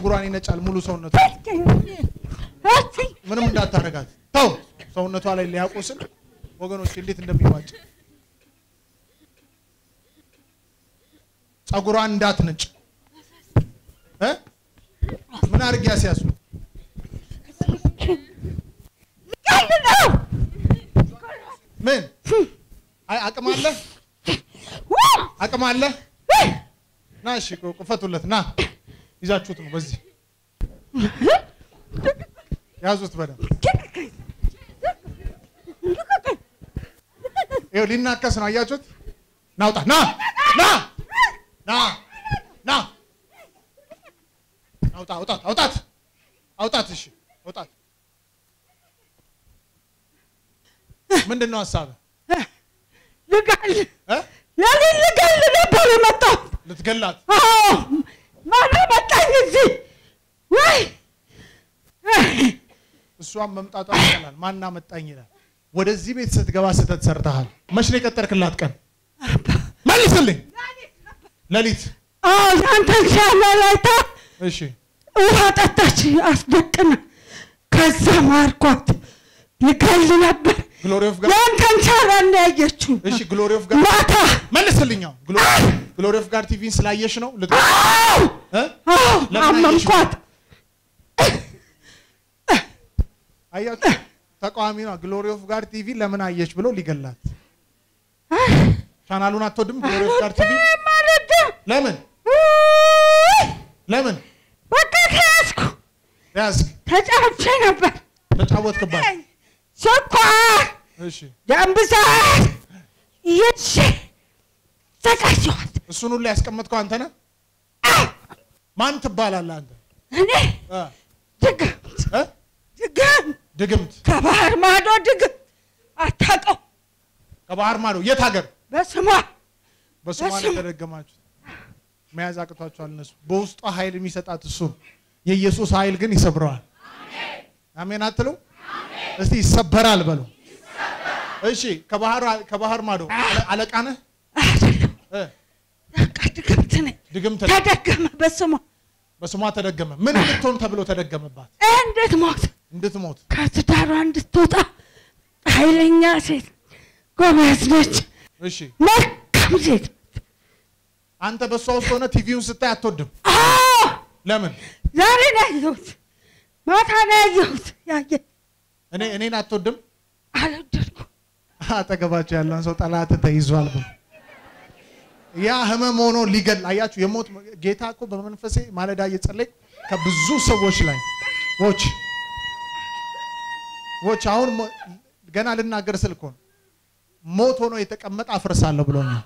ጸጉሯን ይነጫል ሙሉ ሰውነቷ። ምንም እንዳታረጋት ተው። ሰውነቷ ላይ ሊያቆስል ወገኖች እንዴት እንደሚዋጭ ጸጉሯን እንዳትነጭ እ ምን አድርጌ ያስያዙ ምን አይ አቅም አለ አቅም አለ ና እሺ ቁፈቱለት ና ይዛችሁት ነው በዚህ ያዙት በደንብ ይኸው ሊናከስ ነው አያችሁት ናውጣ ና ና ና ና አውጣ አውጣት አውጣት አውጣት እሺ አውጣት ምንድን ነው ሀሳብህ ልገል እ ለሊት ልገል ነበር የመጣሁት። ልትገላት አዎ ማን መጣኝ እዚህ? ወይ እሷን መምጣቷ ይቀላል ማና መጣኝ ይላል ወደዚህ ቤት ስትገባ ስህተት ሰርተሃል መች ነው የቀጠርክላት ቀን መልስልኝ ሌሊት አዎ ያንተን ቻናል አይታ እሺ ውሃ ጠጣች አስደቅና፣ ከዛ ማርኳት ልገል ነበር። ግሎሪ ኦፍ ጋድ ያንተን ቻናል ነው ያየችው እሺ ግሎሪ ኦፍ ጋድ ማታ። መልስልኛው ግሎሪ ኦፍ ጋድ ቲቪን ስላየሽ ነው ልት አዎ እ አዎ ለምን አየሽ? አመንኳት። አያችሁ ተቃዋሚ ነው ግሎሪ ኦፍ ጋድ ቲቪ ለምን አየች ብሎ ሊገላት ቻናሉን አትወድም ግሎሪ ኦፍ ጋድ ቲቪ ማለት ለምን ለምን በቃ ተያዝኩ። ያዝክ ተጫውቼ ነበር። ተጫወትክባት ስኳር፣ እሺ ደም ብዛት ይዤ ዘጋጀኋት። እሱን ሁሉ ያስቀመጥከው አንተ ነህ ማን ትባላለህ አንተ እኔ እ ድግምት እ ድግምት ድግምት ከባህር ማዶ ድግምት አታውቀው ከባህር ማዶ የት ሀገር በስሟ በስሟ ነው በስም- የተደገማችሁት መያዝ አቅቷቸዋል እነሱ በውስጧ ኃይል የሚሰጣት እሱ ነው የኢየሱስ ኃይል ግን ይሰብረዋል አሜን አትሉ እስቲ ይሰበራል በሉ እሺ ከባህር ከባህር ማዶ አለ- አለቃ ነህ አይደለም እ በቃ ድግምት ነኝ። ድግምት ተደገመ በስሟ በስሟ ተደገመ ምን እንድትሆን ተብሎ ተደገመባት እንዴት ሞት እንድትሞት ከትዳሯ እንድትወጣ ኃይለኛ ሴት ጎበዝ ነች፣ እሺ መልካም ሴት አንተ በእሷ ውስጥ ሆነ ቲቪውን ስታይ አትወድም አዎ ለምን ዛሬ ነው ያየሁት፣ ማታ ነው ያየሁት። ያየ እኔ እኔን አትወድም አልወደድኩም። አጠገባቸው ያለን ሰው ጠላት ተይዟል ብሎ ያ ህመም ሆኖ ሊገል አያችሁ። የሞት ጌታ እኮ በመንፈሴ ማለዳ እየጸለይ ከብዙ ሰዎች ላይ ዎች ዎች አሁን ሞ- ገና ልናገር ስል እኮ ነው ሞት ሆኖ የተቀመጠ አፍርሳለሁ ብሎኛል።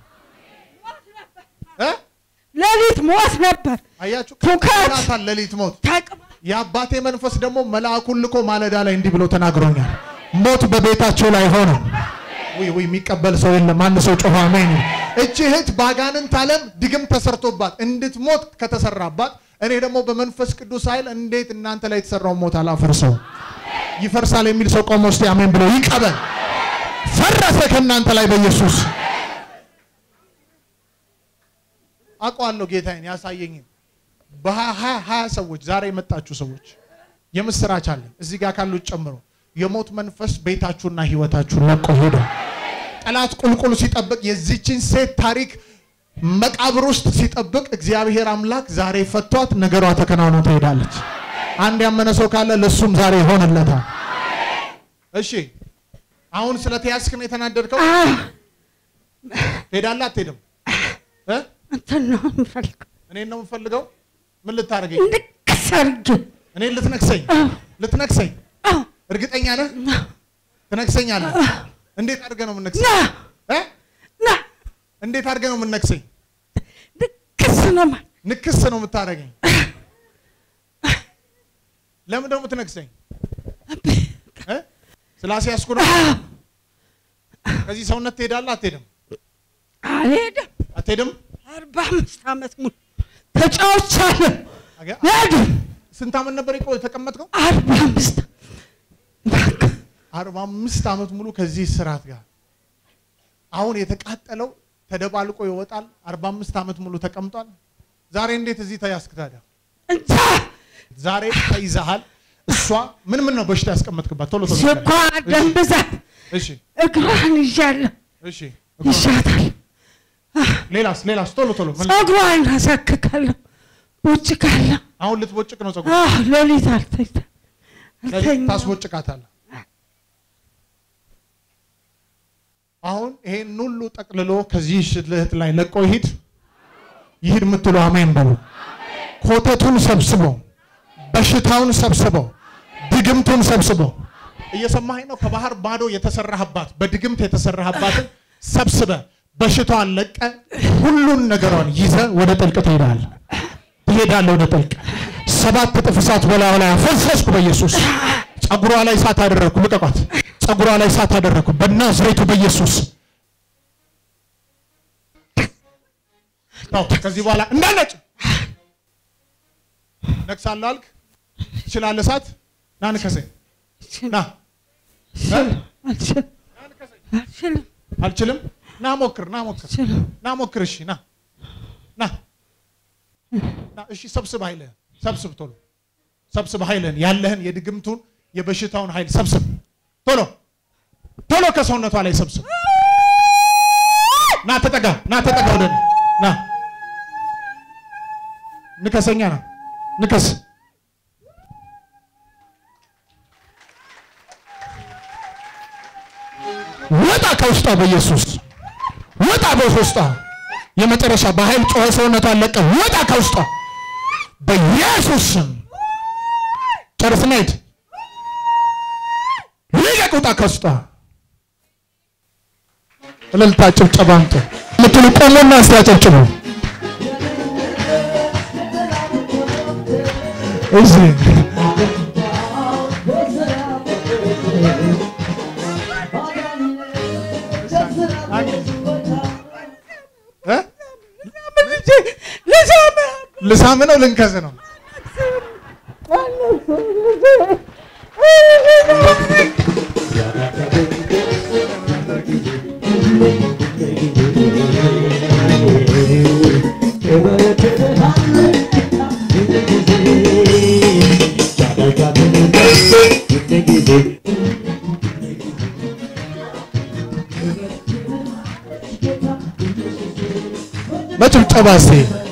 እ ሌሊት ሞት ነበር አያችሁ ትውከት። ቀናታል ሌሊት ሞት ታቅማ የአባቴ መንፈስ ደግሞ መልአኩን ልኮ ማለዳ ላይ እንዲህ ብሎ ተናግሮኛል። ሞት በቤታቸው ላይ ሆነ። ውይ ውይ የሚቀበል ሰው የለም። አንድ ሰው ጮኸ አሜን። እቺ እህት በአጋንንት ዓለም ድግም ተሰርቶባት እንድትሞት ከተሰራባት እኔ ደግሞ በመንፈስ ቅዱስ ኃይል እንዴት እናንተ ላይ የተሰራውን ሞት አላፈርሰው? ይፈርሳል የሚል ሰው ቆሞ እስቲ አሜን ብሎ ይቀበል። ፈረሰ ከእናንተ ላይ በኢየሱስ አውቀዋለሁ። ጌታዬን ያሳየኝን በሀያ ሀያ ሰዎች ዛሬ የመጣችሁ ሰዎች የምስራች አለ እዚህ ጋር ካሉት ጨምሮ የሞት መንፈስ ቤታችሁና ህይወታችሁን ለቆ ሄደ። ጠላት ቁልቁል ሲጠብቅ የዚችን ሴት ታሪክ መቃብር ውስጥ ሲጠብቅ እግዚአብሔር አምላክ ዛሬ ፈቷት፣ ነገሯ ተከናውኖ ትሄዳለች። አንድ ያመነ ሰው ካለ ለሱም ዛሬ ይሆንለታል። እሺ አሁን ስለተያዝክ ነው የተናደድከው? አዎ ትሄዳለህ አትሄድም? እ? እንትን ነው የምፈልገው እኔን ነው የምፈልገው? ምን ልታደርገኝ? ንቅስ አድርጌ እኔን ልትነክሰኝ አዎ ልትነክሰኝ አዎ እርግጠኛ ነህ? ትነክሰኛለህ? እንዴት አድርገህ ነው ና የምነክሰኝ? እ? ና እንዴት አድርገህ ነው የምነክሰኝ? ንቅስ ነው ማለት ንክስ ነው የምታደርገኝ። ለምን ደግሞ ትነክሰኝ? እ? ስላስያዝኩ ነው። ከዚህ ሰውነት ትሄዳለህ አትሄድም? አልሄድም። አትሄድም? አርባ አምስት ዓመት ሙሉ ተጫውቻለሁ። አገ- ሄድም ስንት ዓመት ነበር የቆ- የተቀመጥከው? አርባ አምስት በቃ አርባ አምስት ዓመት ሙሉ ከዚህ ስርዓት ጋር አሁን የተቃጠለው ተደባልቆ ይወጣል። አርባ አምስት ዓመት ሙሉ ተቀምጧል። ዛሬ እንዴት እዚህ ተያዝክ ታዲያ? እንጃ ዛሬ ተይዘሃል። እሷ ምን ምን ነው በሽታ ያስቀመጥክባት? ቶሎ ቶሎ ንገረኝ። ስኳር፣ ደም ብዛት፣ እሺ እግሯን ይዣለሁ እሺ ይሻታል። ሌላስ ሌላስ? ቶሎ ቶሎ ምን- ፀጉሯን አሳክካለሁ፣ ቦጭቃለሁ። አሁን ልትቦጭቅ ነው ፀጉር አዎ ሌሊት አልተኛ አልተኛም። ታስቦጭቃታለህ። አሁን ይሄን ሁሉ ጠቅልሎ ከዚህ ሽልህት ላይ ለቆ ይሂድ ይሂድ የምትሉ አሜን በሉ። ኮተቱን ሰብስበው፣ በሽታውን ሰብስበው፣ ድግምቱን ሰብስበው። እየሰማኸኝ ነው? ከባህር ባዶ የተሰራህባት በድግምት የተሰራህባትን ሰብስበ በሽታዋን ለቀ ሁሉን ነገሯን ይዘ ወደ ጥልቅ ትሄዳለህ ትሄዳለህ ወደ ጥልቅ ሰባት እጥፍ እሳት በላዩ ላይ አፈሰስኩ በኢየሱስ ጸጉሯ ላይ እሳት አደረግኩ ልቀቋት ጸጉሯ ላይ እሳት አደረግኩ በናዝሬቱ በኢየሱስ ነው ከዚህ በኋላ እንዳለጭ ነቅሳለሁ አልክ ትችላለህ እሳት ና ንከሰኝ ና አልችልም አልችልም አልችልም ና ሞክር ና ሞክር አልችልም። ና ሞክር እሺ ና ና ና እሺ ሰብስብ ኃይልህን ሰብስብ ቶሎ ሰብስብ ኃይልህን ያለህን የድግምቱን የበሽታውን ኃይል ሰብስብ ቶሎ ቶሎ ከሰውነቷ ላይ ሰብስብ ና ተጠጋ ና ተጠጋ ወደ እኔ ና ንከሰኛ ና ንከስ ወጣ ከውስጧ በኢየሱስ ወጣ በውስጧ የመጨረሻ በኃይል ጮኸ ሰውነቷን ለቀ ወጣ ከውስጧ በኢየሱስ ስም ጨርስና ሂድ ልቀቅ ውጣ ከውስጧ እልልታ ጭብጨባ አምጡ የምትሉ ቆሙና እስቲ አጨብጭቡ እዚህ እ? ልሳም ነው ልንከስ ነው በጭብጨባ እስቲ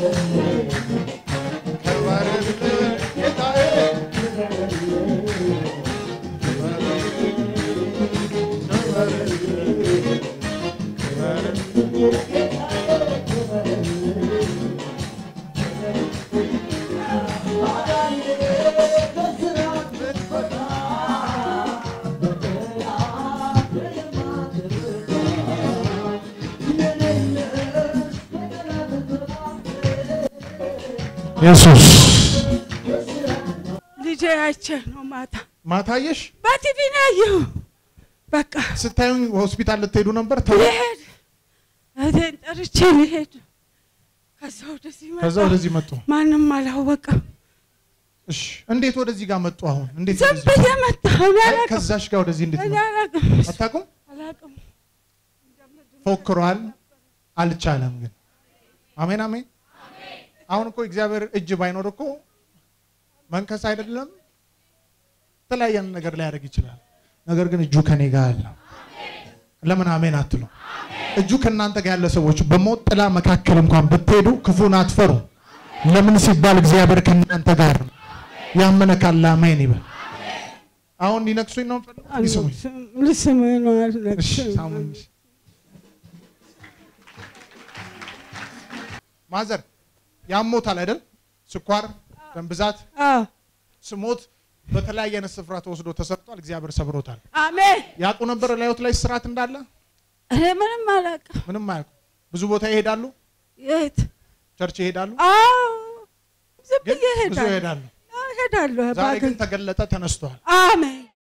ኢየሱስ ልጄ አይቼ ነው ማታ ማታየሽ በቲቪ ነው ያየሁ። በቃ ስታዩኝ ሆስፒታል ልትሄዱ ነበር ተው ልሄድ እህቴን ጠርቼ ልሄድ ከዛ ወደዚህ መጣሁ። ከዛ ወደዚህ መጡ ማንም አላወቀም። እሺ እንዴት ወደዚህ ጋር መጡ አሁን እንዴት ዝም ወደዚህ ብዬ መጣሁ። እኔ አይ፣ አላውቅም ከዛሽ ጋር ወደዚህ እንዴት እኔ መጡ አላውቅም አታውቁም አላውቅም። ፎክሯል አልቻለም ግን አሜን አሜን አሁን እኮ እግዚአብሔር እጅ ባይኖር እኮ መንከስ አይደለም የተለያየ ነገር ሊያደርግ ይችላል ነገር ግን እጁ ከኔ ጋር አለ ለምን አሜን አትሉ እጁ ከእናንተ ጋር ያለ ሰዎች በሞት ጥላ መካከል እንኳን ብትሄዱ ክፉን አትፈሩ ለምን ሲባል እግዚአብሔር ከእናንተ ጋር ነው ያመነ ካለ አሜን ይበል አሁን ሊነክሱኝ ነው የምፈልገው? ይስሙኝ ልስምህ ነው እሺ አልነግስም። ሳሙኝ ማዘር ያሞታል አይደል? ስኳር፣ ደም ብዛት፣ አዎ ስሞት በተለያየ አይነት ስፍራ ተወስዶ ተሰርቷል። እግዚአብሔር ሰብሮታል። አሜን። ያውቁ ነበር ላዮት ላይ ስርዓት እንዳለ እኔ ምንም አላውቅም። ምንም አያውቁ። ብዙ ቦታ ይሄዳሉ፣ የት? ቸርች ይሄዳሉ፣ አዎ ዝም ግን ብዬ ብዙ እሄዳለሁ ይሄዳሉ። አዎ፣ እሄዳለሁ። ዛሬ ግን ባገኝ- ተገለጠ፣ ተነስቷል። አሜን